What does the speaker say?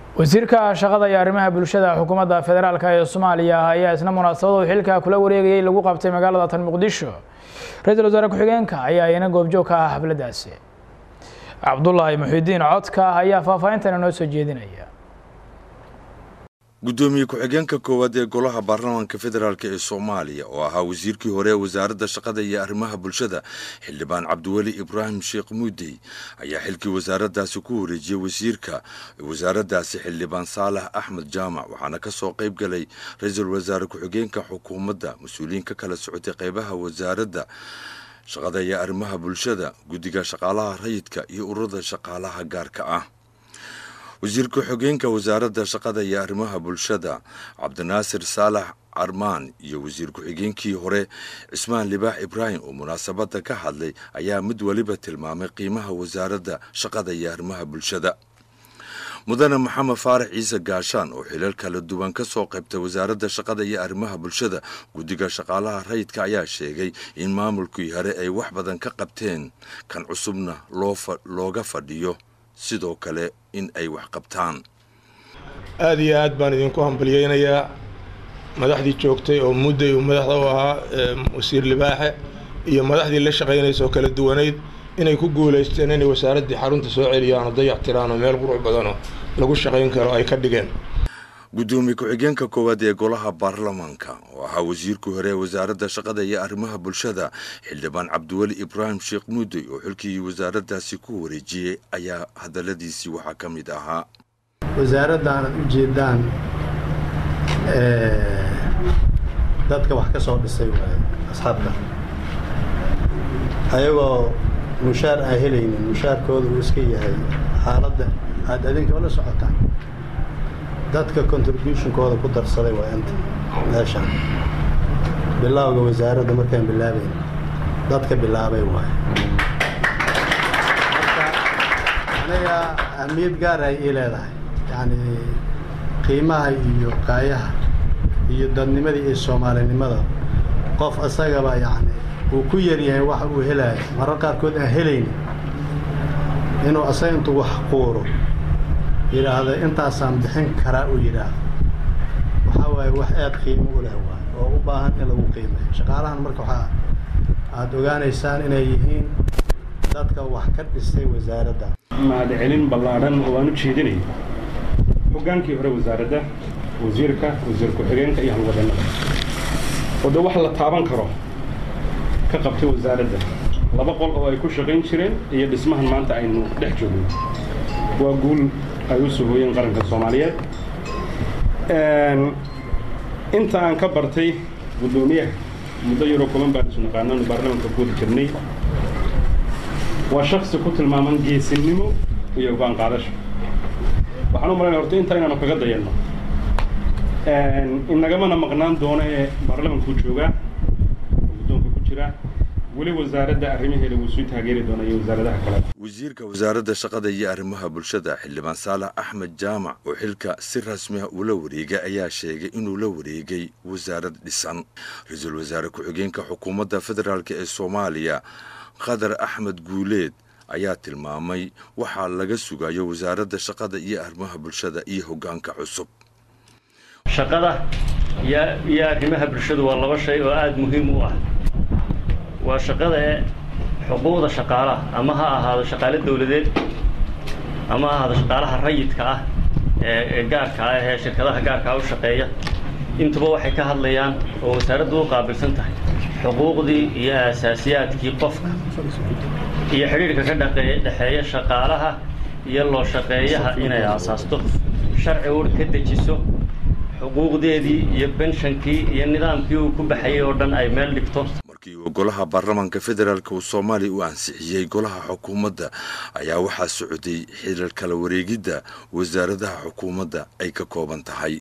wasiirka shaqada iyo arrimaha bulshada xukuumadda federaalk ee soomaaliya ayaa isna munaasabadu xilka kula wareegayay lagu qabtay magaalada tan muqdisho ra-iisul wasaare ku-xigeenka ayaa iyana goobjoog ka ah xafladdaasi cabdulaahi muxidiin codka ayaa faahfaahintan inoo soo jeedinaya guddoomiye ku-xigeenka koowaad ee golaha baarlamaanka federaalk ee soomaaliya oo ahaa wasiirkii hore ee wasaaradda shaqada iyo arrimaha bulshada xildhibaan cabdiweli ibraahim sheekh muudey ayaa xilkii wasaaraddaasi ku wareejiyey wasiirka wasaaraddaasi xildhibaan saalax axmed jaamac waxaana ka soo qayb galay ra-iisul wasaare ku-xigeenka xukuumadda mas-uuliyiin ka kala socotay qaybaha wasaaradda shaqada iyo arrimaha bulshada guddiga shaqaalaha rayidka iyo ururada shaqaalaha gaarka ah wasiir ku-xigeenka wasaaradda shaqada iyo arrimaha bulshada cabdinaasir saalax carmaan iyo wasiir ku-xigeenkii hore cismaan libaax ibraahim oo munaasabadda ka hadlay ayaa mid weliba tilmaamay qiimaha wasaaradda shaqada iyo arrimaha bulshada mudane maxamed faarax ciise gaashaan oo xilal kala duwan ka soo qaybtay wasaaradda shaqada iyo arrimaha bulshada guddiga shaqaalaha rayidka ayaa sheegay in maamulkii hore ay wax badan ka qabteen kan cusubna looga fadhiyo sidoo kale in ay wax qabtaan aada iyo aad baan idinku hambalyeynayaa madaxdii joogtay oo mudday uu madaxda u ahaa wasiir libaaxe iyo madaxdii la shaqaynaysa oo kala duwanayd inay ku guulaysteen inay wasaaraddii xarunta soo celiyaan oo dayac tiraan oo meel qurux badanoo lagu shaqayn karo ay ka dhigeen guddoomiye ku-xigeenka koowaad ee golaha baarlamaanka oo ahaa wasiirkii hore ee wasaaradda shaqada iyo arrimaha bulshada xildhibaan cabdiweli ibraahim sheekh muudey oo xilkii wasaaraddaasi ku wareejiyey ayaa hadalladiisii waxaa ka mid ahaa wasaaradda aanad u jeedaan dadka wax ka soo dhisay waaye asxaabta ayagoo mushaar aan helaynin mushaarkooda uu iska yahay xaaladda aada adinka la socotaan dadka contributionkooda ku darsaday waa inta meeshaan bilowga wasaaradda markaan bilaabayn dadka bilaabay waaye marka aniga ahmiyad gaar ay ii leedahay yacni qiimaha iyo qaayaha iyo dadnimadii iyo soomaalinimada qof isagaba yacni uu ku yaryahay waxa uu helaayo marar qaarkood aan helaynin inuu asaga intuu wax quuro yidhaahda intaasaan bixin karaa uu yidhaahdo waxaa waaye wax aad qiimo u leh waay oo u baahan in lagu qiimeeyo shaqaalahan marka waxaa aada ogaanaysaan inay yihiin dadka wax ka dhisay wasaaradda mahadcelin ballaadhan oo aan u jeedinay hoggaankii hore wasaaradda wasiirka wasiir ku-xigeenka iyo halwadannada oo de wax la taaban karo ka qabtay wasaaradda laba qol oo ay ku shaqayn jireen iyo dhismahan maanta aynu dhex joogno waa guul ay u sugooyeen qaranka soomaaliyeed inta aan ka bartay guddoomiyaha muddo yaroo kuman baan isu naqaananu baarlamaanka ku wada jirnay waa shaksi ku tilmaaman geesinimo iyo go-aan qaadasho waxaan u malaynaya horta intaa inaanu kaga dayanno inagamana maqnaan doono ee baarlamaanku joogaa oo guddoonka ku jira weli wasaaradda arrimaheeda wuu sii taageeri doona iyo wasaaradaha kale wasiirka wasaaradda shaqada iyo arrimaha bulshada xildhibaan saalax axmed jaamac oo xilka si rasmi ah ula wareegay ayaa sheegay inuu la wareegay wasaarad dhisan ra-iisul wasaare ku-xigeenka xukuumadda federaalk ee soomaaliya qadar axmed guuleed ayaa tilmaamay waxaa laga sugayo wasaaradda shaqada iyo arrimaha bulshada iyo hoggaanka cusub shaqada iyo arrimaha bulshadu waa laba shay oo aada muhiim u ah waa shaqada ee xuquuqda shaqaalaha ama ha ahaado shaqaale dawladeed ama ha ahaado shaqaalaha rayidka ah ee gaarka ah ee shirkadaha gaarka ah u shaqeeya intuba waxay ka hadlayaan oo wasaaraddu u qaabilsan tahay xuquuqdii iyo aasaasiyaadkii qofka iyo xidhiirka ka dhexeeya shaqaalaha iyo loo shaqeeyaha inay aasaasto sharci ur ka dejiso xuquuqdeedii iyo benshankii iyo nidaamkii uu ku baxayay oo dhan ay meel dhigto markii uu golaha baarlamaanka federaalk uu soomaaliya u ansixiyey golaha xukuumadda ayaa waxaa socday xilal kala wareegidda wasaaradaha xukuumadda ay ka kooban tahay